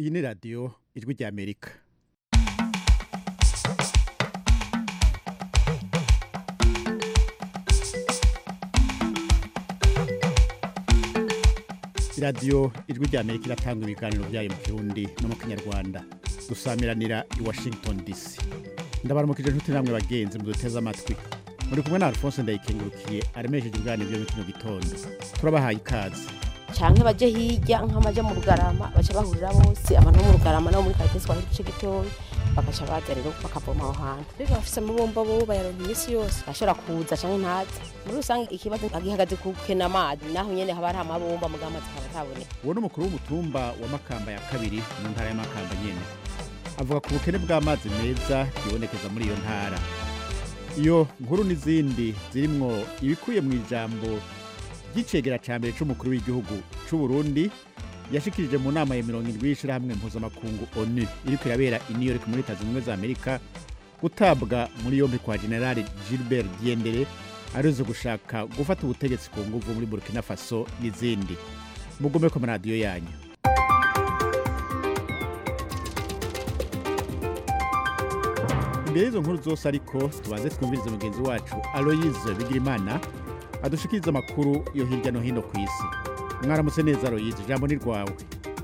iyi ni radiyo ijwi ry'amerika radiyo ijwi ry'amerika iratanga ibiganiro byayo mu kirundi no mu kinyarwanda dusamiranira i washington dc ndabaramukije inshuti namwe bagenzi muduteze amatwi muri kumwe na alphonse ndayikengurukiye aremesheje ibiganiro byo muri kino gitondo turabahaye ikaze canke baje hirya nk'amaja mu rugarama baca bahurira bose abantu bo mu rugarama nabo muri karitsiye twari duce gitoya bagaca baza rero bakavoma aho hantu mbega bafise amabomba bo bayaronka iminsi yose bashobora kuza canke ntaza muri rusange ikibazo gihagaze ku kena amazi naho nyene haba hari amabomba muga amazi akaba ataboneka uwo ni umukuru w'umutumba wa makamba ya kabiri mu ntara ya makamba nyene avuga ku bukene bw'amazi meza bwibonekeza muri iyo ntara iyo nkuru n'izindi zirimwo ibikuye mu ijambo ry'icegera ca mbere c'umukuru w'igihugu c'u Burundi yashikirije mu nama ya mirongo indwi y'ishirahamwe mpuzamakungu onu iriko irabera i new york muri leta zunze ubumwe za amerika gutabwa muri yompi kwa generali gilbert diendere arizo gushaka gufata ubutegetsi ku nguvu muri burkina faso n'izindi mugume ku maradiyo yanyu imbere y'izo nkuru zose ariko tubanze twumvirize mugenzi wacu aloyize bigirimana adushikiriza amakuru yo hirya no hino ku isi mwaramutse neza aloyize ijambo ni rwawe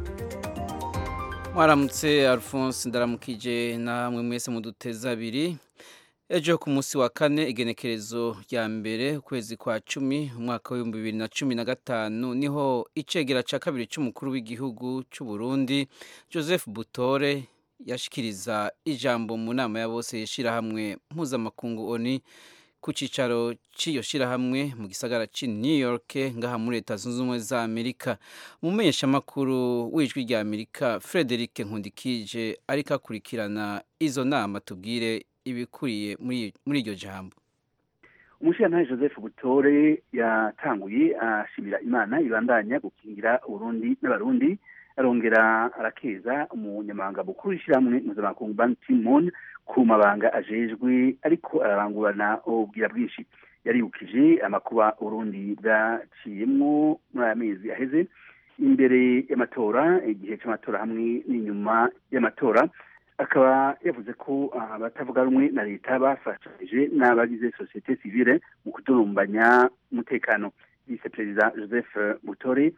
mwaramutse alphonse ndaramukije namwe mwese muduteza abiri ejo ku munsi wa kane igenekerezo rya mbere ukwezi kwa cumi umwaka w'ibihumbi bibiri na cumi na gatanu niho icegera cya kabiri cy'umukuru w'igihugu cy'u Burundi joseph butore yashikiriza ijambo mu nama ya bose y'ishyirahamwe mpuzamakungu oni ku cyicaro cy'iyo shyirahamwe mu gisagara cy'i new york ngaha muri leta zunze ubumwe za amerika umumenyeshamakuru w'ijwi rya amerika frederic nkundikije ariko akurikirana izo nama tubwire ibikuriye muri iryo jambo umushyirantare joseph butore yatanguye ashimira imana ibandanya gukingira uburundi n'abarundi arongera arakeza umunyamabanga mukuru w'ishyirahamwe mpuzamakungu ban kimon ku mabanga ajejwe ariko ararangurana ubwira bwinshi yaribukije amakuba urundi bwaciyemwo muri aya mezi aheze imbere y'amatora igihe cy'amatora hamwe n'inyuma y'amatora akaba yavuze ko abatavuga rumwe na leta bafashije n'abagize sosiyete sivile mu kudurumbanya umutekano vice perezida joseph butore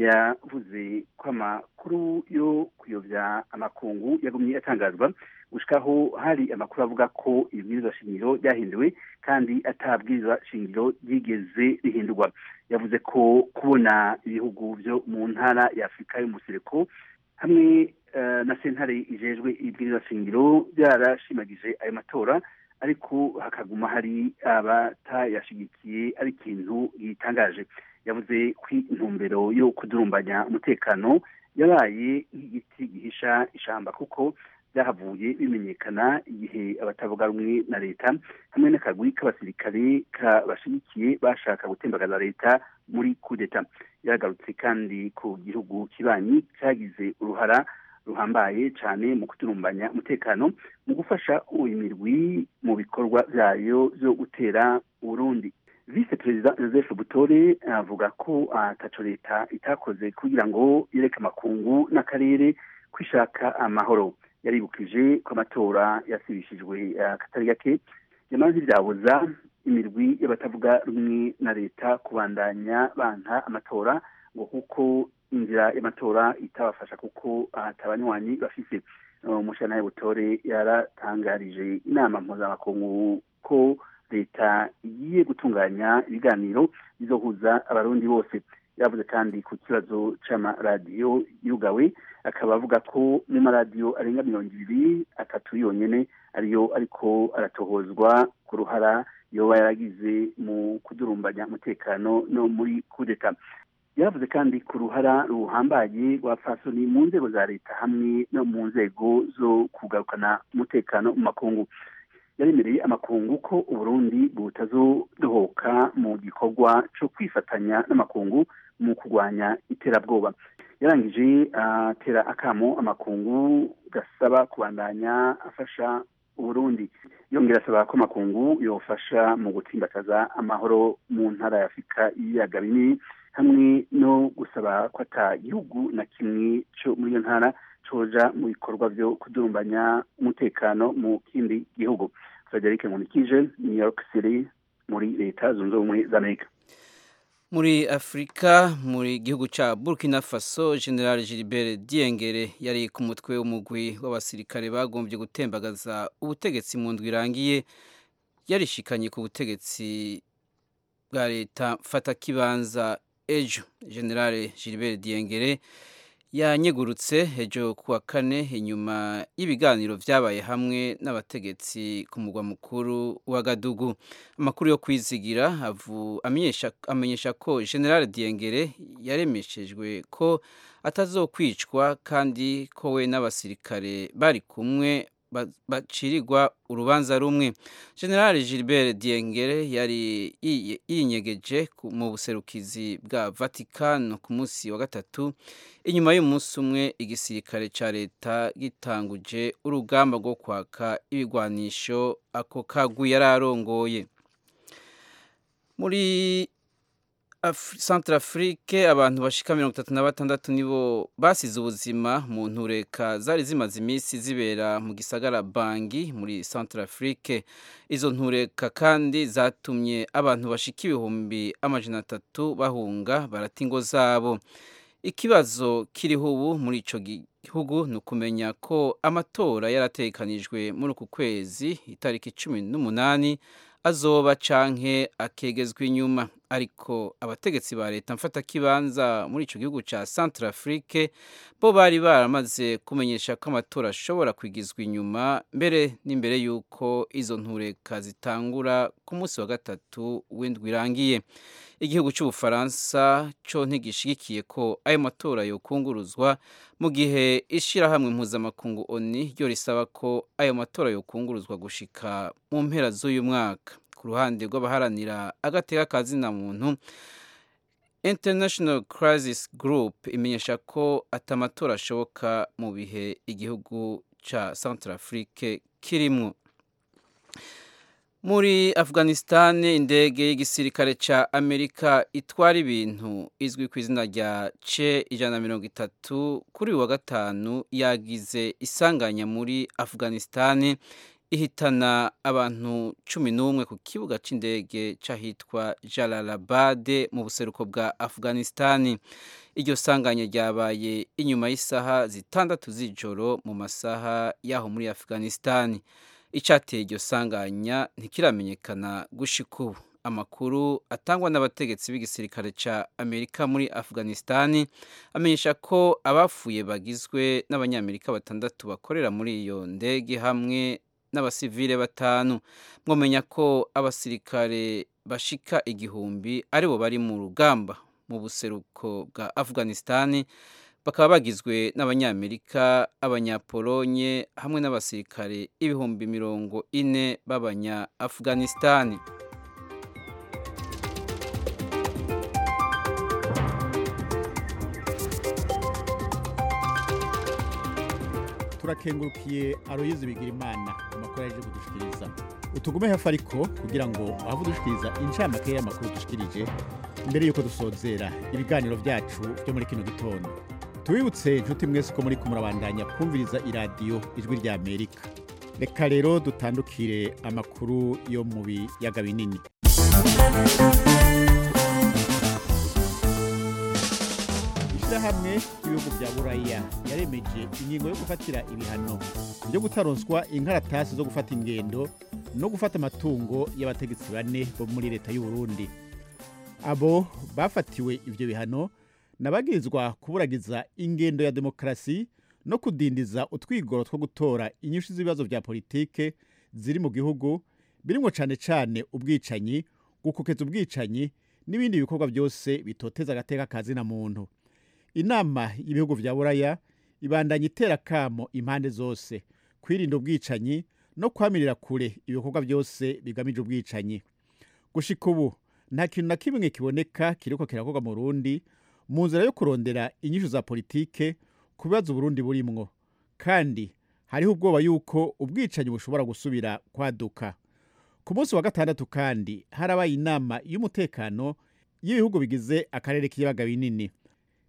yavuze ko amakuru yo kuyobya amakungu yagumye atangazwa gushikaho hari amakuru avuga ko ibwirizwa shingiro ryahinduwe kandi atabwirizwa shingiro ryigeze rihindurwa yavuze ko kubona ibihugu byo mu ntara ya afurika y'umusereko hamwe na sentare ijejwe ibwirizwa shingiro byarashimagije ayo matora ariko hakaguma hari abatayashigikiye ari ikintu gitangaje yavuze ko intumbero yo kudurumbanya umutekano yabaye nk'igiti gihisha ishamba kuko byahavuye bimenyekana igihe abatavuga rumwe na leta hamwe n'akagwi k'abasirikare kabashigikiye bashaka gutembagaza leta muri kudeta yagarutse kandi ku gihugu kibanyi cyagize uruhara ruhambaye cyane mu kuturumbanya umutekano mu gufasha imirwi mu bikorwa byayo byo gutera uburundi vice perezida joseph butore avuga ko ataco leta itakoze kugira ngo yereke amakungu n'akarere kwishaka amahoro yaribukije ko amatora yasibishijwe akatari gake yamaze ivyabuza imirwi y'abatavuga rumwe na leta kubandanya banka amatora ngo kuko inzira y'amatora itabafasha kuko atabanywanyi bafise umushana butore yaratangarije inama mpuzamakungu ko leta igiye gutunganya ibiganiro bizohuza abarundi bose yavuze kandi ku kibazo c'amaradiyo yugawe akaba avuga ko mu maradiyo arenga mirongo ibiri atatu yonyene ariyo ariko aratohozwa ku ruhara yoba yaragize mu kudurumbanya umutekano no muri kudeta yavuze kandi ku ruhara ruhambaye rwa fasoni mu nzego za leta hamwe no mu nzego zo kugarukana umutekano mu makungu yaremereye amakungu ko uburundi butazodohoka mu gikorwa cyo kwifatanya n'amakungu mu kurwanya iterabwoba yarangije atera akamo amakungu gasaba kubandanya afasha uburundi yongera asaba ko amakungu yofasha mu gutsimbataza amahoro mu ntara ya afurika y'ibiyaga binini hamwe no gusaba ko ata gihugu na kimwe cyo muri iyo ntara coja mu bikorwa vyo kudurumbanya umutekano mu kindi gihugu frederic nkunikije new york city muri leta zunze ubumwe za amerika muri afurika muri gihugu ca burkina faso general gilbert diengere yari ku mutwe w'umugwi w'abasirikare bagombye gutembagaza ubutegetsi mu ndwi irangiye yarishikanye ku butegetsi bwa leta mfatakibanza ejo general gilbert diengere yanyegurutse ejo kuwa kane inyuma y'ibiganiro vyabaye hamwe n'abategetsi ku mugwa mukuru wa gadugu amakuru yo kwizigira avu amenyesha amenyesha ko general diengere yaremeshejwe ko atazokwicwa kandi ko we n'abasirikare bari kumwe ba- bacirirwa urubanza rumwe general gilbert diengere yari yiye- yinyegeje ku- mu buserukizi bwa vatikano ku munsi wa gatatu inyuma y'umunsi umwe igisirikare ca leta gitanguje urugamba rwo kwaka ibigwanisho ako kagwi yari arongoye muri Af- Centrafrique abantu bashika mirongo itatu na batandatu nibo basize ubuzima mu ntureka zari zimaze iminsi zibera mu gisagara Bangi muri Centrafrique izo ntureka kandi zatumye abantu bashika ibihumbi amajana atatu bahunga barata ingo zabo ikibazo kiriho ubu muri ico gihugu ni ukumenya ko amatora yarategekanijwe muri uku kwezi itariki cumi n'umunani azoba canke akegezwa inyuma ariko abategetsi ba leta mfatakibanza muri ico gihugu ca Centrafrique bo bari baramaze kumenyesha ko amatora ashobora kwigizwa inyuma mbere n'imbere y'uko izo ntureka zitangura ku munsi wa gatatu w'indwi irangiye igihugu cy'ubufaransa cyo ntigishigikiye ko ayo matora yokunguruzwa mu gihe ishirahamwe mpuzamakungu oni ryo risaba ko ayo matora yokunguruzwa gushika mu mpera z'uyu mwaka ku ruhande rw'abaharanira agateka ka zina muntu international crisis group imenyesha ko atamatora ashoboka mu bihe igihugu ca centrafrique kirimwo muri afghanistan indege y'igisirikare ca amerika itwara ibintu izwi ku izina rya ce ijana na mirongo itatu kuri uyu wa gatanu yagize isanganya muri afghanistan ihitana abantu cumi n'umwe ku kibuga c'indege c'ahitwa jalalabad mu buseruko bwa afghanistan iryo sanganya ryabaye inyuma y'isaha zitandatu z'ijoro mu masaha y'aho muri afghanistan icyateye iryo sanganya ntikiramenyekana gushika ubu amakuru atangwa n'abategetsi b'igisirikare cya amerika muri afghanistan amenyesha ko abapfuye bagizwe n'abanyamerika batandatu bakorera muri iyo ndege hamwe n'abasivile batanu mwamenya ko abasirikare bashika igihumbi aribo bari mu rugamba mu buseruko bwa afghanistan bakaba bagizwe n'abanyamerika abanyapolonye hamwe n'abasirikare ibihumbi mirongo ine b'abanya afghanistan turakengurukiye aroyizi bigira imana amakuru yaje kudushikiriza utugume hafi ariko kugira ngo waba udushikiriza incamake y'amakuru dushikirije mbere y'uko dusozera ibiganiro byacu byo muri kino gitondo tubibutse inshuti mwese ko muri kumurabandanya kumviriza iradiyo ijwi rya amerika reka rero dutandukire amakuru yo mu biyaga binini ishyirahamwe ry'ibihugu bya buraya yaremeje ingingo yo gufatira ibihano byo gutaronswa inkaratasi zo gufata ingendo no gufata amatungo y'abategetsi bane bo muri leta y'u Burundi abo bafatiwe ibyo bihano nabagirizwa kuburagiza ingendo ya demokarasi no kudindiza utwigoro two gutora inyinshi z'ibibazo bya politike ziri mu gihugu birimo cyane cyane ubwicanyi gukokeza ubwicanyi n'ibindi bikorwa byose bitoteza agateka ka zina muntu inama y'ibihugu bya buraya ibandanya itera kamo impande zose kwirinda ubwicanyi no kwamirira kure ibikorwa byose bigamije ubwicanyi gushika ubu nta kintu na kimwe kiboneka kiriko kirakorwa mu Burundi mu nzira yo kurondera inyishu za politike ku bibazo Burundi burimwo kandi hariho ubwoba yuko ubwicanyi bushobora gusubira kwaduka ku munsi wa gatandatu kandi harabaye inama y'umutekano y'ibihugu bigize akarere k'ibiyaga binini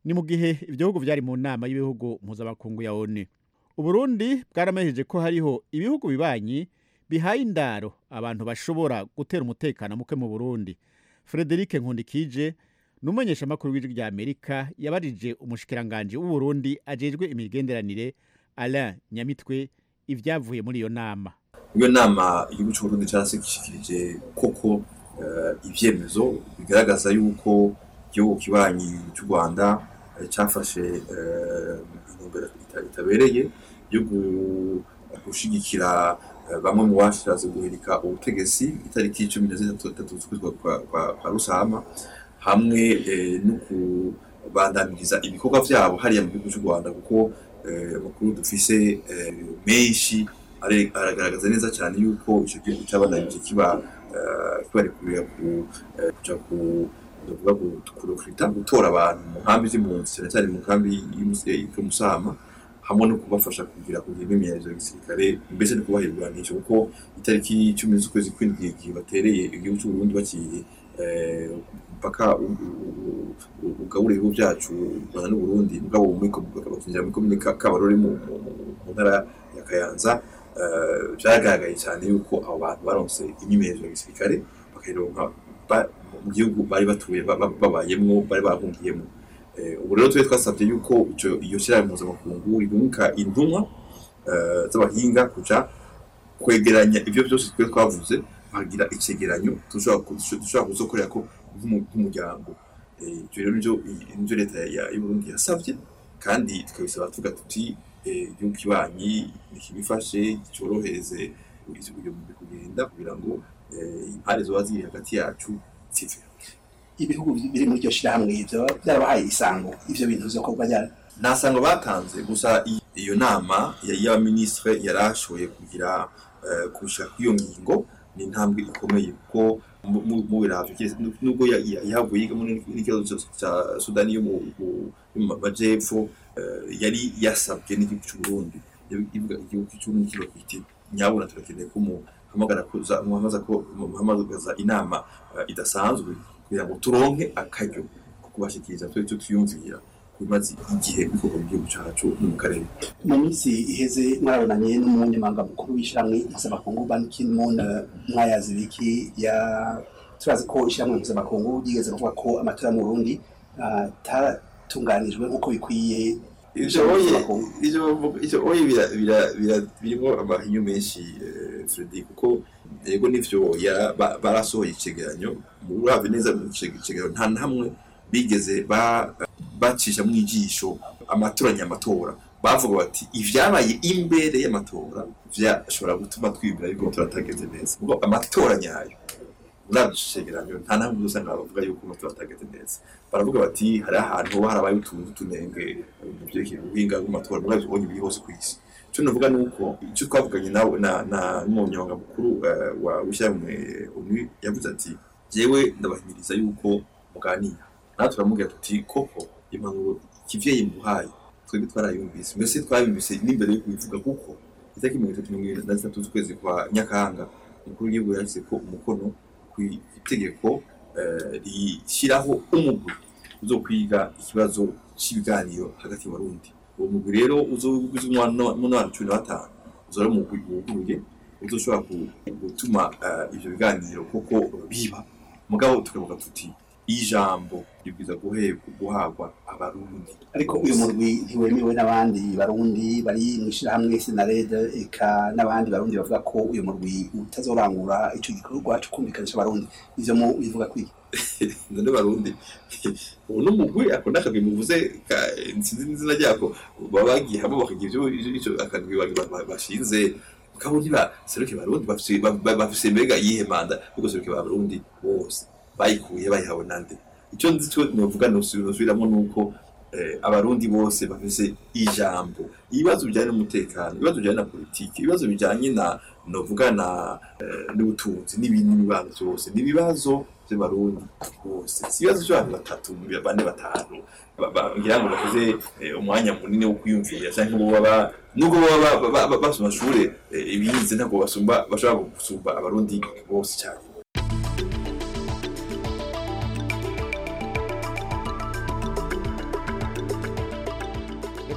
ni mu gihe ibyo bihugu byari mu nama y'ibihugu mpuzamakungu ya onu uburundi bwaramejeje ko hariho ibihugu bibanyi bihaye indaro abantu bashobora gutera umutekano muke mu burundi frederic nkundikije ni umumenyeshamakuru w'ijwi rya amerika yabarije umushikiranganji w'uburundi ajejwe imigenderanire alain nyamitwe ibyavuye muri iyo nama iyo nama igihugu cy'uburundi cyarashyikirije koko eh, ivyemezo bigaragaza yuko igihugu kibanyi cy'u rwanda eh, cyafashe eh, intumbero ita- itabereye yo gu- gushigikira eh, bamwe mu bashatse guhirika ubutegetsi itariki cumi na zitatu z'ukwezi kwa- kwa- kwa kwa rusama hamwe eh, no kubandamiriza ibikorwa vyabo hariya mu gihugu cy'u rwanda kuko eh, amakuru dufise eh, menshi are- aragaragaza neza cyane yuko icyo gihugu cyabandanije kiba eh, kibarekurira ku eh, kuja ku ndavuga ngo kurokirita gutora abantu mu nkambi z'impunzi cyane cyane mu nkambi y'umusama hamwe no kubafasha kugira kugira imyimenyerezo ya gisirikare mbese no kubaha ibigwanisho kuko itariki icumi z'ukwezi kw'indwi igihe batereye igihugu cy'u Burundi bakiye eh, mpaka u- u- u- ugabura ibihugu byacu u Rwanda n'u Burundi mugabo muri bakinjira muri komine Ka- Kabarore mu mu- mu- mu ntara ya Kayanza eh, byaragaragaye cyane yuko abo bantu baronse imyimenyerezo ya gisirikare bakayironka ba- mu gihugu bari batuye ba- ba- babayemwo bari bahungiyemo Eh, ubu rero twe twasabye yuko ico iyo shyirahamwe mpuzamakungu ribunka intumwa eh, z'abahinga kuja kwegeranya ibyo byose twe twavuze bagira icegeranyo dushobora ku- dushobora kuzokorera ko nk'umu- nk'umuryango Eh, ivyo rero nivyo nivyo leta ya- y'uburundi yasavye kandi tukabisaba tuvuga tuti eh, igihugu kibanyi nikibifashe cyorohereze uyu mugwi kugenda kugira ngo eh, impare zoba ziri hagati yacu zive ibihugu biri muri iryo shirahamwe ivyo byarabahaye isango ivyo bintu vyokorwa ryari nta sango batanze gusa i- iyo nama ya- y'abaminisitiri yarashoboye kugira eh, kushika kw'iyo ngingo ni intambwe ikomeye kuko mu- mu- mu biravyo kiretse nu- nubwo ya- ya- yahavuye yiga muri n'ikibazo ca- ca sudani yo mu mu- yo mu majepfo eh, yari yasabwe n'igihugu c'uburundi ivuga igihugu c'uburundi kiba kiti nyabuna turakeneye ko muhamagara kuza muhamagaza ko muhamagaza inama eh, idasanzwe kugira ngo turonke akaryo ko kubashikiriza twe tutiyumvira bimaze igihe bikorwa mu gihugu cacu no mu karere mu minsi iheze mwarabonanye n'umunyamabanga mukuru w'ishyirahamwe mpuzamakungu ban ki-moon eh, mwayazi biki ya turazi ko ishyirahamwe mpuzamakungu ryigeze kuvuga ko amatora mu burundi ah, atatunganijwe nk'uko bikwiye ivyo oye ivyo bavuga- ivyo oye bira- bira- bira- birimwo amahinyu menshi eh, Fredy kuko yego nivyo ya- ba- barasohoye icegeranyo uravye neza mu ice- icegeranyo nta na hamwe bigeze ba- bacisha mu ijisho amatora nyamatora bavuga bati ivyabaye imbere y'amatora vyashobora gutuma twibwira yuko turatagenze neza kuko amatora nyayo uravye ico cegeranyo nta na hamwe usanga bavuga yuko amatora atagenze neza baravuga bati hari ahantu harabaye utuntu tunenge mu vyerekeye ubuhinga bw'amatora muri ivyo ubonye biri hose ku isi icyo navuga ni uko icyo twavuganye nawe na na n'umunyamabanga mukuru eh, wa w'ishyirahamwe onu yavuze ati jewe ndabahimiriza yuko muganira natwe turamubwira tuti koko impanuro kivyeyi muhaye twebwe twarayumvise mbese twayumvise n'imbere yo kubivuga kuko itariki mirongo itatu mirongo irindwi na zitatu z'ukwezi kwa nyakanga umukuru w'igihugu yashyize ko umukono ku itegeko eh, rishyiraho umugwi uzo kwiga ikibazo cy'ibiganiro hagati y'abarundi uwo mugwi rero uzogize umunani cumi na batanu uzora umugwi wuguruye uzoshobora ku- gutuma eh, ivyo biganiro koko biba mugabo tukavuga tuti ijambo ribwiza guhe- guhabwa abarundi ariko uyu murwi ntiwemewe n'abandi barundi bari mu ishyirahamwe senarede eka n'abandi barundi bavuga ko uyu murwi utazorangura ico gikorwa cyo kumvikanisha abarundi ivyo mu bivuga kwiki none barundi ubu n'umugwi ako n'akagwi muvuze ka- sinzi n'izina ryako baba bagiye hamwe bakagira ivyo ivyo akagwi ba- ba- bashinze mugabo ntiba seruke barundi bafise ba- ba- bafise mbega iyihe manda yuko seruke barundi bose bayikuye bayihawe nande icyo nzi cyo novuga nosubiramwo nuko eh, abarundi bose bafise ijambo ibibazo bijyanye n'umutekano ibibazo bijyanye na politiki ibibazo bijyanye na novuga na eh, n'ubutunzi n'ibindi n'ibibazo byose ni ibibazo by'abarundi bose si ibibazo by'abantu batatu bane batanu ba- ba- ngira ngo bakoze eh, umwanya munini wo kwiyumvira cyangwa bo baba nubwo baba ba- ba- ba- basoma amashure eh, ibize ntabwo basumba bashobora gusumba abarundi bose cyane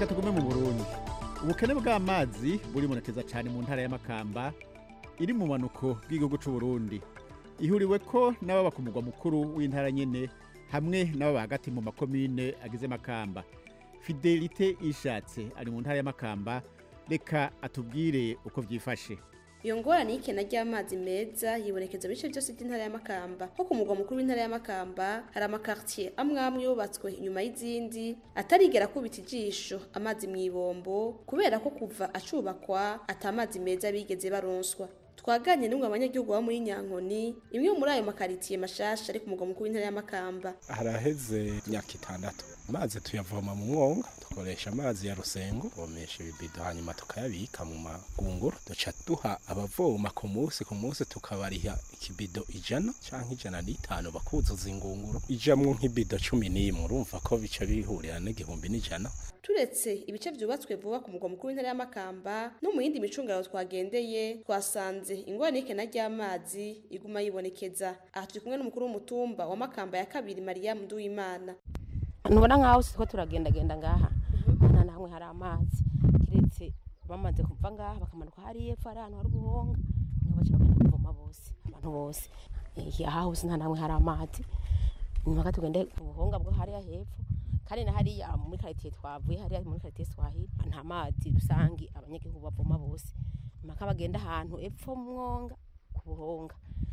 reka tugume mu burundi ubukene bw'amazi buribonekeza cyane mu ntara y'amakamba iri mu manuko bw'igihugu cy'u Burundi ihuriwe ko n'ababa ku mugwa mukuru w'intara nyene hamwe n'ababa hagati mu makomine agize makamba fidelite ishatse ari mu ntara y'amakamba reka atubwire uko byifashe iyo ngorane y'ikena ry'amazi meza yibonekeza mu bice byose by'intara y'amakamba nko ku mugwa mukuru w'intara y'amakamba hari amakartier amwe amwe yubatswe inyuma y'izindi atarigera kubita ijisho amazi mu ibombo kubera ko kuva acubakwa ata amazi meza bigeze baronswa twaganye n'umwe abanyagihugu bo muri nyankoni imwe muri ayo makaritiye mashasha ari ku mugwa mukuru w'intara y'amakamba haraheze imyaka itandatu amazi tuyavoma mu mwonga dukoresha amazi ya rusengo tuvomesha ibibido hanyuma tukayabika mu magunguru duca duha abavoma ku munsi ku munsi tukabariha ikibido ijana canke ijana n'itanu bakuzuza ingunguru ijamwo nk'ibido cumi n'imwe urumva ko bica bihurira n'igihumbi n'ijana turetse ibice byubatswe vuba ku mugwa mukuru w'intara y'amakamba no mu yindi micungararo twagendeye twasanze ingorane y'ikena ry'amazi iguma yibonekeza aha turi kumwe n'umukuru w'umutumba wa makamba ya kabiri mariyamu nduwimana ntubona nk'aho siko turagendagenda ngaha nta na hamwe hari amazi kiretse bamaze kuva ngaha bakamanuka hariya epfo hari ahantu hari ubuhonga niho baca bagenda kuvoma bose abantu bose Eh, aha hose nta na hamwe hari amazi nyuma tugende ku buhonga bwo hariya hepfo kandi na hariya muri karitiye twavuye hariya muri karitiye swahili nta mazi rusange abanyagihugu bavoma bose mpaka bagenda ahantu epfo mu mwonga ku buhonga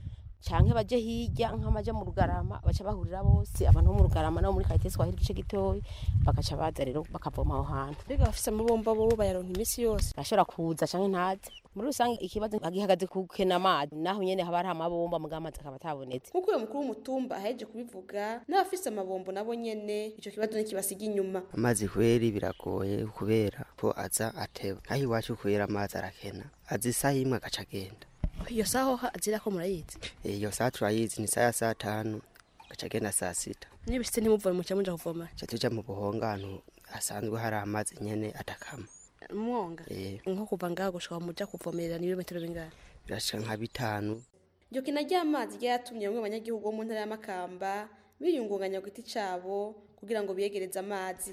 canke baje hirya nk'amaja mu rugarama baca bahurira bose abantu bo mu rugarama nabo muri karitiye swahili igice gitoyi bagaca baza rero bakavoma aho hantu mbega bafise amabomba bo bayaronka iminsi yose ashobora kuza canke ntaze muri rusange ikibazo gihagaze ku kena amazi naho nyene haba hari amabomba muga amazi akaba atabonetse nk'uko uyu mukuru w'umutumba aheje kubivuga n'abafise amabombo nabo nyene ico kibazo ntikibasiga inyuma amazi kweri biragoye kubera ko aza ateba naho iwacu kubera amazi arakena aza isaha imwe agaca agenda iyo saho azira ko murayizi iyo saa turayizi ni saa ya saa tanu agaca agenda saa sita niba bishitse ntimuvome muca muja kuvoma ca tuja mu buhonga ahantu hasanzwe hari amazi nyene atakama umwonga Eh, nko kuva ngaho gushika muja kuvomerera ni ibirometero bingahe birashika nka bitanu iryo kena ry'amazi ryatumye bamwe mu banyagihugu bo mu ntara y'amakamba biyungunganya ku giti cabo kugira ngo biyegereze amazi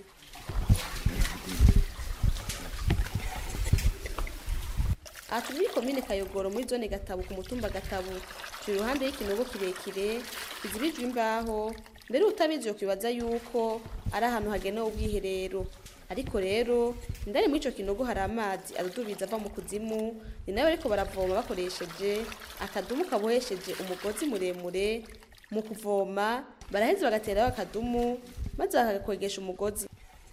aha turi muri komine kayogoro muri zone gatabo ku mutumba gatabo turi iruhande y'ikinogo kirekire kizibijwe imbaho mbere utabizi yo kwibaza yuko ari ahantu hagenewe ubwiherero ariko rero indani muri ico kinogo hari amazi adudubiza ava mu kuzimu ni nayo ariko baravoma bakoresheje akadumu kabohesheje umugozi muremure mu kuvoma baraheza bagateraho akadumu maze bakagakwegesha umugozi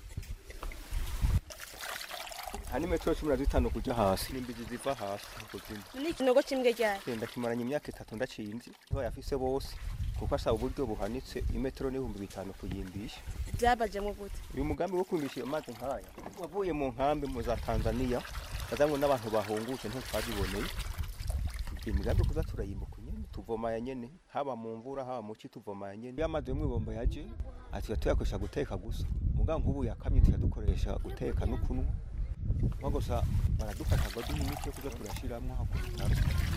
hani metero cumi na zitanu kuja hasi n'imbizi ziva hasi kuzimu ni ikinogo kimwe ryari genda kimaranye imyaka itatu ndacinzi niho yafise bose kuko asaba uburyo buhanitse imetero n'ibihumbi bitanu kuyimbisha byabajemo gute uyu mugambi wo kwimbisha iyo mazi nkaya wavuye mu nkambi mu za tanzaniya azanywe n'abantu bahungutse ntitwabiboneye iyo migambi kuza turayimbuka nyene tuvoma ya nyene haba mu mvura haba mu ci tuvoma ya nyene iyo amazi yo mw'ibombo yaje atuya tuyakoresha guteka gusa muga nk'ubu yakamye tuyadukoresha guteka no kunywa nko gusa baradufasha ngo duhe imiti yo kuza turashiramwo aho ku bitaro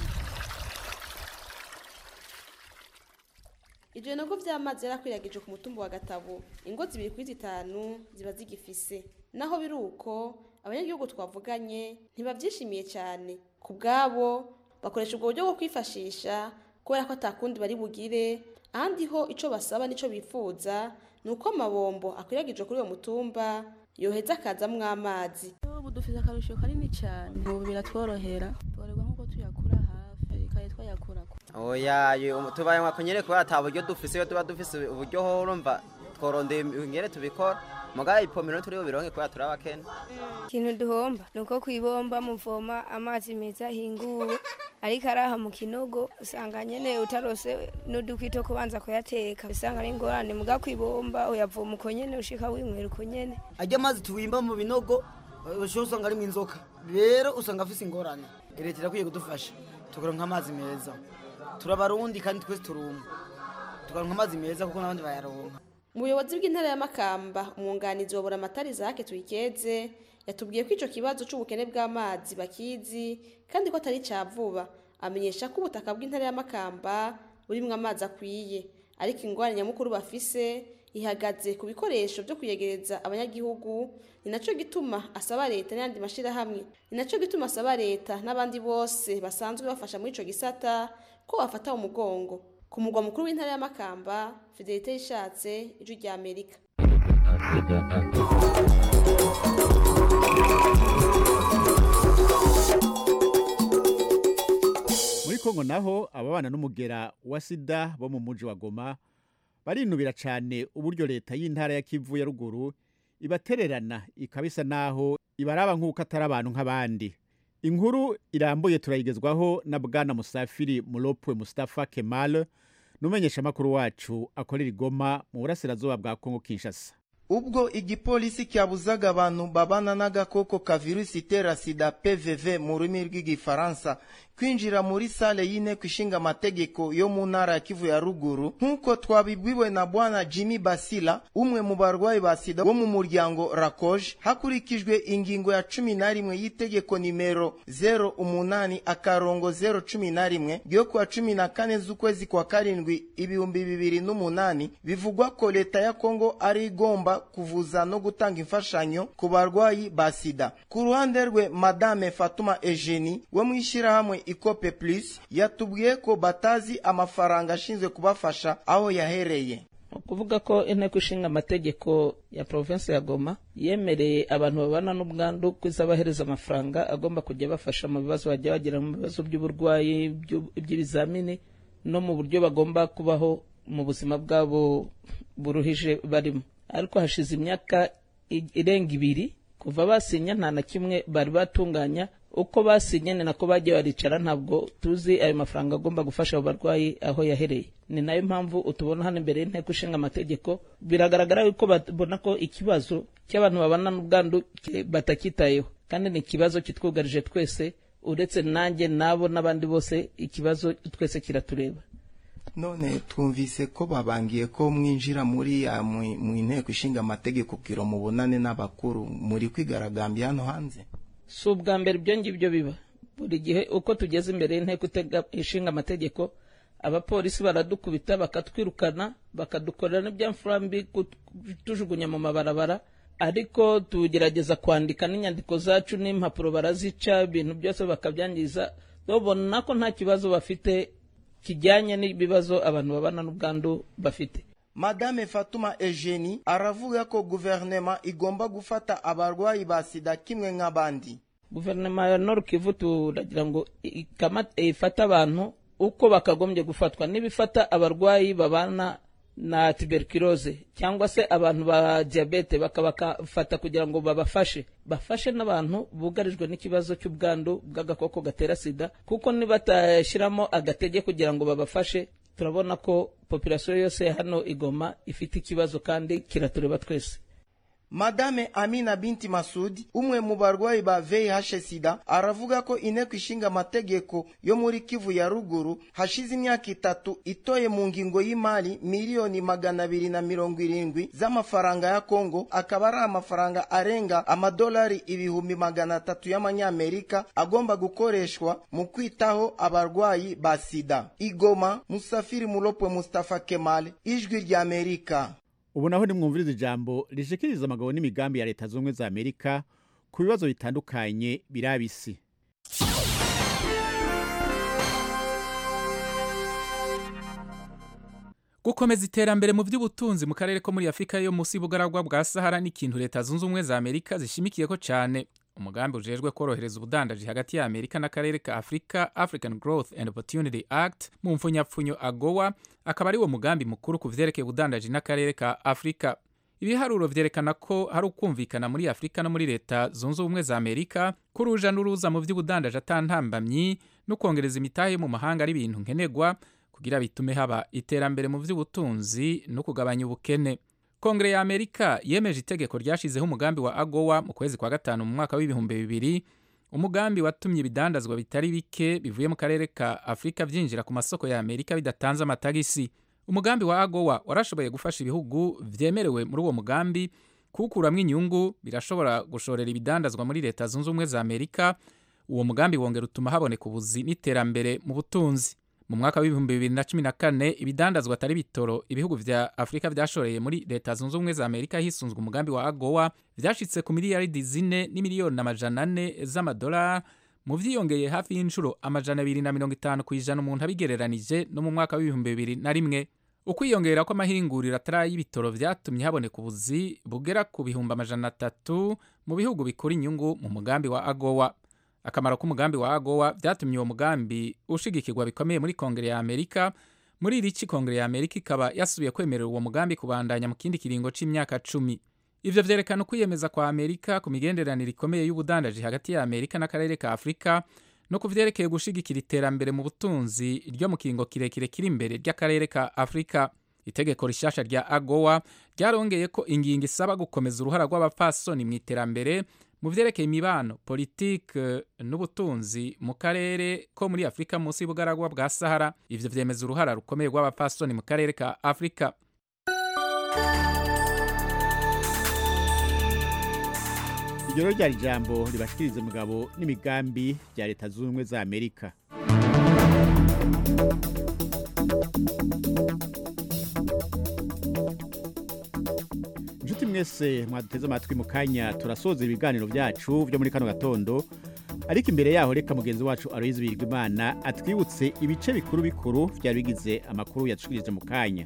ivyo binogo vy'amazi yarakwiragije ku mutumba wa gatabo ingo zibiri kuri zitanu ziba zigifise naho biri uko abanyagihugu twavuganye ntibavyishimiye cyane ku bwabo bakoresha ubwo buryo bwo kwifashisha kubera ko atakundi bari bugire ahandi ho ico basaba n'ico bifuza ni uko amabombo akwiragije kuri uwo mutumba yoheza akazamwo amazi ubu dufite akarusho kanini cyane ubu biratworohera tworerwa nk'uko tuyakura hafi kandi twayakura ku oya yo- tubaye nka kunyere kubera ata buryo dufise iyo tuba dufise uburyo ho urumva tworondeye ingere tubikora mugaye ipomero turi bubironke kubera turi abakene ikintu duhomba ni uko ku ibomba muvoma amazi meza ahinguwe ariko araha mu kinogo usanga nyene utarose n'udukwi two kubanza kuyateka usanga ari ingorane muga ku ibomba uyavoma uko nyene ushika winywera uko nyene ajya amazi tuwimba mu binogo ushobora usanga arimo inzoka rero usanga afise ingorane leta irakwiye kudufasha tukaronka amazi meza turabarundi kandi twese turumva tukaronka amazi meza kuko n'abandi bayaronka mu buyobozi bw'intara ya makamba umwunganizi wa buramatari zake tuyikeze yatubwiye ko ico kibazo c'ubukene bw'amazi bakizi kandi ko atari ca vuba amenyesha ko ubutaka bw'intara ya makamba burimwo amazi akwiye ariko ingwara nyamukuru bafise ihagaze ku bikoresho byo kuyegereza abanyagihugu ni nacyo gituma asaba leta n'ayandi mashyirahamwe ni nacyo gituma asaba leta n'abandi bose basanzwe bafasha muri icyo gisata ko bafata umugongo ku mugwa mukuru w'intara y'amakamba fidelite yishatse ijwi rya amerika muri kongo naho ababana n'umugera wa sida bo mu muji wa goma barinubira cyane uburyo leta y'intara ya kivu ya ruguru ibatererana ikabisa naho ibaraba nk'uko atari abantu nk'abandi inkuru irambuye turayigezwaho na bwana musafiri muropwe mustafa kemal n'umumenyeshamakuru wacu akorera igoma mu burasirazuba bwa kongo kinshasa ubwo igipolisi cyabuzaga abantu babana n'agakoko ka virusi itera sida pvv mu rurimi rw'igifaransa kwinjira muri sale y'inteko ishinga amategeko yo mu ntara ya kivu ya ruguru nk'uko twabibwiwe na bwana jimmy basila umwe mu barwayi ba sida bo mu muryango rakoje hakurikijwe ingingo ya cumi na rimwe y'itegeko nimero 08 akarongo 011 ryo kuwa cumi na kane z'ukwezi kwa karindwi ibihumbi bibiri n'umunani bivugwa ko leta ya kongo ari igomba kuvuza no gutanga imfashanyo ku barwayi ba sida ku ruhande rwe madame fatuma eugenie wo mu ishyirahamwe ikope plus yatubwiye ko batazi amafaranga ashinzwe kubafasha aho yahereye ukuvuga ko inteko ishinga amategeko ya provinsi ya goma yemereye abantu babana n'ubwandu kuzabahereza amafaranga agomba kujya bafasha mu bibazo bajya bagira mu bibazo by'uburwayi by'ibizamini no mu buryo bagomba kubaho mu buzima bwabo buruhije barimo ariko hashize imyaka irenga ibiri kuva basinya nta na kimwe bari batunganya uko basinye ni nako bagiye baricara ntabwo tuzi ayo mafaranga agomba gufasha abo barwayi aho yahereye ni nayo mpamvu utubona hano imbere y'inteko ishinga amategeko biragaragara yuko babona ko ikibazo cy'abantu babana n'ubwandu batakitayeho kandi ni ikibazo kitwugarije twese uretse nanjye nabo n'abandi bose ikibazo twese kiratureba none twumvise ko babangiye ko mwinjira muri mu inteko ishinga amategeko kugira mubonane n'abakuru muri kwigaragambya hano hanze si ubwa mbere ibyo ngibyo biba buri gihe uko tugeze imbere y'inteko ishinga amategeko abapolisi baradukubita bakatwirukana bakadukorera n'ibyamfurambi tujugunya mu mabarabara ariko tugerageza kwandika n'inyandiko zacu n'impapuro barazica ibintu byose bakabyangiza babona ko nta kibazo bafite kijyanye n'ibibazo abantu babana n'ubwandu bafite madame fatuma eugenie aravuga ko guverinoma igomba gufata abarwayi ba sida kimwe nk'abandi guverinoma ya nord kivu turagira ngo ifate abantu uko bakagombye gufatwa n'ibifata abarwayi babana na tuberculose cyangwa se abantu ba diyabete bakabafata kugira ngo babafashe bafashe n'abantu bugarijwe n'ikibazo cy'ubwandu bw'agakoko gatera sida kuko nibatashyiramo agatege kugira ngo babafashe turabona ko populasiyo yose hano igoma ifite ikibazo kandi kiratureba twese madame amina binti masudi umwe mu barwayi ba vih sida aravuga ko inteko ishinga amategeko yo muri kivu ya ruguru hashize imyaka itatu itoye mu ngingo y'imari miliyoni magana abiri na mirongo irindwi z'amafaranga ya kongo akaba ari amafaranga arenga amadolari ibihumbi magana atatu y'amanyamerika agomba gukoreshwa mu kwitaho abarwayi ba sida igoma musafiri mulopwe mustafa kemal ijwi ry'amerika ubu naho nimwumviriza ijambo rishikiriza amagabo n'imigambi ya leta z'ubumwe za amerika ku bibazo bitandukanye biraba isi gukomeza iterambere mu by'ubutunzi mu karere ko muri afurika yo munsi y'ubugaragwa bwa sahara ni ikintu leta zunze ubumwe za amerika zishimikiyeko cyane umugambi ujejwe korohereza ubudandaji hagati ya amerika n'akarere ka afurika african growth and opportunity act mu mfunyapfunyo agowa akaba ari wo mugambi mukuru ku vyerekeye ubudandaji n'akarere ka afurika ibiharuro vyerekana ko hari ukumvikana muri afurika no muri leta zunze ubumwe za amerika ko uruja n'uruza mu vy'ubudandaji atantambamyi no kwongereza imitahe yo mu mahanga ari ibintu nkenerwa kugira bitume haba iterambere mu vy'ubutunzi no kugabanya ubukene kongere ya amerika yemeje itegeko ryashizeho umugambi wa agowa mu kwezi kwa gatanu mu mwaka w'ibihumbi bibiri umugambi watumye ibidandazwa bitari bike bivuye mu karere ka afurika byinjira ku masoko ya amerika bidatanze amatagisi umugambi wa agowa warashoboye gufasha ibihugu vyemerewe muri uwo mugambi kuwukuramwo inyungu birashobora gushorera ibidandazwa muri leta zunze ubumwe za amerika uwo mugambi wongera utuma haboneka ubuzi n'iterambere mu butunzi mu mwaka w'ibihumbi bibiri na cumi na kane ibidandazwa atari bitoro ibihugu vya afurika vyashoreye muri leta zunze ubumwe za amerika hisunzwe umugambi wa agowa vyashitse ku miliyaridi zine n'imiliyoni amajana ane z'amadolari mu vyiyongeye hafi y'inshuro amajana abiri na mirongo itanu ku ijana umuntu abigereranije no mu mwaka w'ibihumbi bibiri na rimwe ukwiyongera kw'amahinguriro atari y'ibitoro vyatumye haboneka ubuzi bugera ku bihumbi amajana atatu mu bihugu bikura inyungu mu mugambi wa agowa akamaro k'umugambi wa agowa vyatumye uwo mugambi ushigikirwa bikomeye muri kongere ya amerika muri iri ci kongere ya amerika ikaba yasubiye kwemerera uwo mugambi kubandanya mu kindi kiringo c'imyaka cumi ivyo vyerekana ukwiyemeza kwa amerika ku migenderanire ikomeye y'ubudandaji hagati ya amerika n'akarere ka afurika no ku vyerekeye gushigikira iterambere mu butunzi ryo mu kiringo kirekire kiri imbere ry'akarere ka afurika itegeko rishasha rya agowa ryarongeye ko ingingo isaba gukomeza uruhara rw'abapfasoni mu iterambere mu vyerekeye imibano politike n'ubutunzi mu karere ko muri afurika munsi y'ubugaragwa bwa sahara ivyo vyemeza uruhara rukomeye rw'abapfasoni mu karere ka afurika iryo rero ryari ijambo ribashikiriza umugabo n'imigambi bya leta zunze ubumwe za amerika inshuti mwese mwaduteze amatwi mu kanya turasoza ibiganiro byacu byo muri kano gatondo ariko imbere yaho reka mugenzi wacu aloyizi birigimana atwibutse ibice bikuru bikuru byari bigize amakuru yadushikirije mu kanya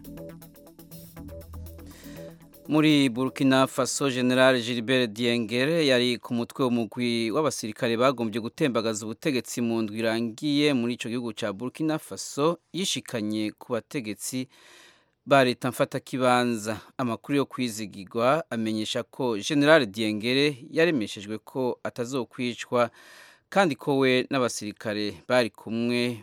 muri burkina faso general gilbert diengere yari ku mutwe w'umugwi w'abasirikare bagombye gutembagaza ubutegetsi mu ndwi irangiye muri icyo gihugu cya burkina faso yishikanye ku bategetsi ba leta mfatakibanza amakuru yo kwizigirwa amenyesha ko general diengere yaremeshejwe ko atazokwicwa kandi ko we n'abasirikare bari kumwe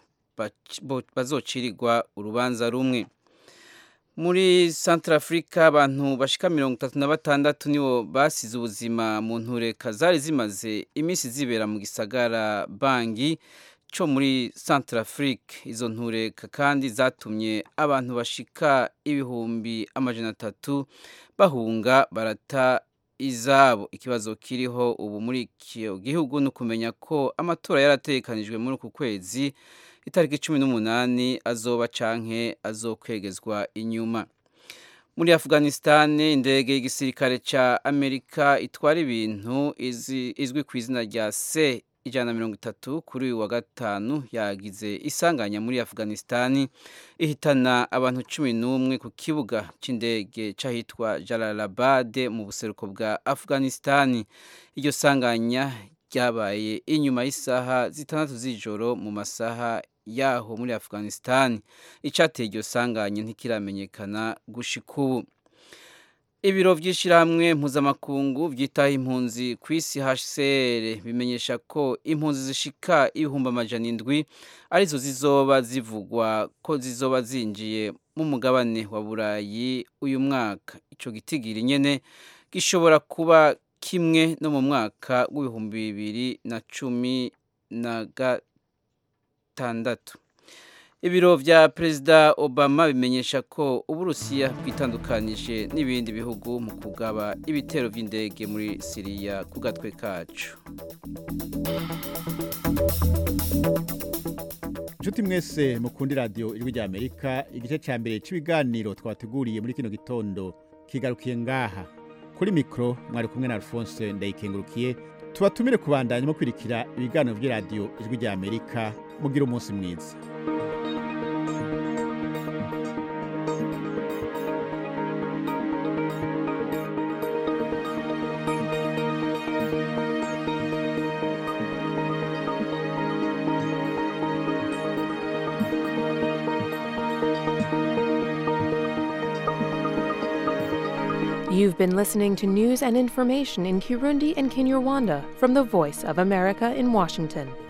bazocirirwa urubanza rumwe muri Central Africa abantu bashika mirongo itatu na batandatu nibo basize ubuzima mu ntureka zari zimaze iminsi zibera mu gisagara bangi cyo muri Central Africa izo ntureka kandi zatumye abantu bashika ibihumbi amajana atatu bahunga barata izabo ikibazo kiriho ubu muri icyo gihugu ni ukumenya ko amatora yaratekanijwe muri uku kwezi itariki cumi n'umunani azoba canke azokwegezwa inyuma muri afghanistan indege y'igisirikare ca amerika itwara ibintu izwi ku izina rya c ijana na mirongo itatu kuri uyu wa gatanu yagize isanganya muri afghanistan ihitana abantu cumi n'umwe ku kibuga c'indege c'ahitwa jalalabad mu buseruko bwa afghanistan iryo sanganya ryabaye inyuma y'isaha zitandatu z'ijoro mu masaha yaho muri afghanistan icyateye iryo sanganye ntikiramenyekana gushika ubu ibiro by'ishyirahamwe mpuzamakungu byitaho impunzi ku isi hcr bimenyesha ko impunzi zishika ibihumbi amajana indwi arizo zizoba zivugwa ko zizoba zinjiye mu mugabane wa burayi uyu mwaka icyo gitigiri nyene gishobora kuba kimwe no mu mwaka w'ibihumbi bibiri na cumi na gatandatu ibiro vya perezida obama bimenyesha ko uburusiya bwitandukanije n'ibindi bihugu mu kugaba ibitero vy'indege muri siriya ku gatwe kacu inshuti mwese mukundi radiyo ijwi rya amerika igice cya mbere cy'ibiganiro twateguriye muri kino gitondo kigarukiye ngaha kuri mikoro mwari kumwe na alphonse ndayikengurukiye tubatumire kubandanya mukurikira ibiganiro by'iradiyo ijwi rya amerika mugira umunsi mwiza You've been listening to news and information in Kirundi and Kinyarwanda from the Voice of America in Washington.